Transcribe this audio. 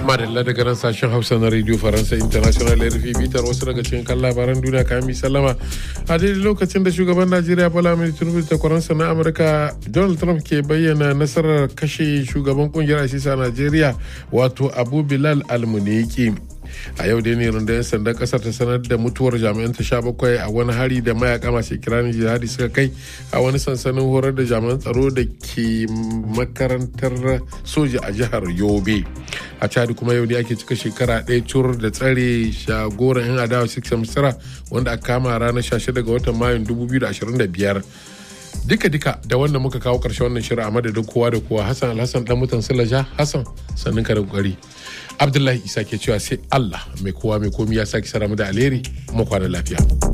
madalla daga nan sashen hausa na radio faransa international rfi bitar wasu daga cikin kan labaran duniya kayan mi sallama a daidai lokacin da shugaban najeriya bola mai tinubu da kwaransa na amurka donald trump ke bayyana nasarar kashe shugaban kungiyar asisa najeriya wato abu bilal almuniki a yau dai ne rundunar sandan kasar ta sanar da mutuwar jami'an ta sha bakwai a wani hari da mayaka masu kiranin jihadi suka kai a wani sansanin horar da jami'an tsaro da ke makarantar soja a jihar yobe a chad kuma yau ne ake cika shekara ɗaya cur da tsare shagoran yan adawa six misra wanda aka kama ranar 16 ga watan mayun 2025 duka-duka da wannan muka kawo ƙarshen wannan shirin a madadin kowa da kowa hassan alhassan dan mutan silaja hassan sannin ka da kokari abdullahi isa ke cewa sai allah mai kowa mai komi ya sake sara mu da alheri mu kwana lafiya